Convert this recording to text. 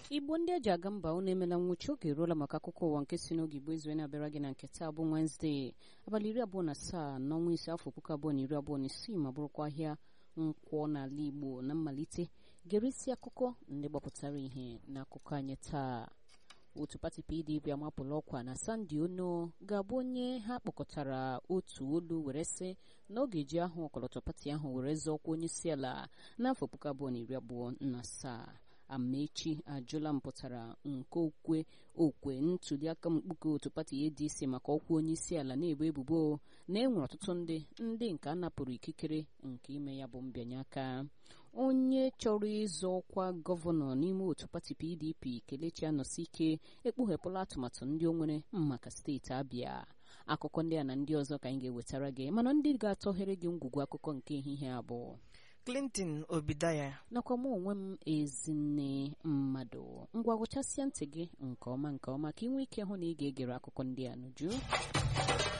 igbo ndị eji aga mba unu emela nwụchi oge eruola maka akụkọ ụwa nke si n'oge igbo izue na-abịara gị na nke taa bụ wenezdee abalị iri abụọ na asaa n'ọnwa ise afọ puku abụọ na iri abụọ na isii ma bụrụkwa ahịa nkwọ n'ala igbo na mmalite gerisi akụkọ ndị gbapụtara ihe n'akụkọ anyị taa otu pati pdp amapụla ọkwa na sandi ono ga-abụ onye ha kpọkọtara otu olu were sị na ọ ga-eji ahụ ọkọlọtọ pati ahụ were zọọkwa onye isi ala n'afọ puku abụọ na iri abụọ na asaa amaechi ajụla mpụtara nke okwe okwe ntuliaka mkpuke otu pati adc maka ọkwa onye isi ala na-ebu ebubo na enwere ọtụtụ ndị ndị nke a napụrụ ikikere nke ime ya bụ mbịanye aka onye chọrọ ịzọ ọkwa gọvanọ n'ime otu pati pdp kelechi anọsike ekpughepụla atụmatụ ndị o nwere maka steeti abịa akụkọ ndị a na ndị ọzọ ka anyị ga-ewetara gị mana ndị ga-atọghere gị ngwugwu akụkọ nke ehihie abụọ clinton obidaya nakwa mụ onwe m ezinne mmadụ ngwa gụchasịa ntị gị nke ọma nke ọma ka ị nwee ike hụ na ị ga-egere akụkọ ndị a n'uju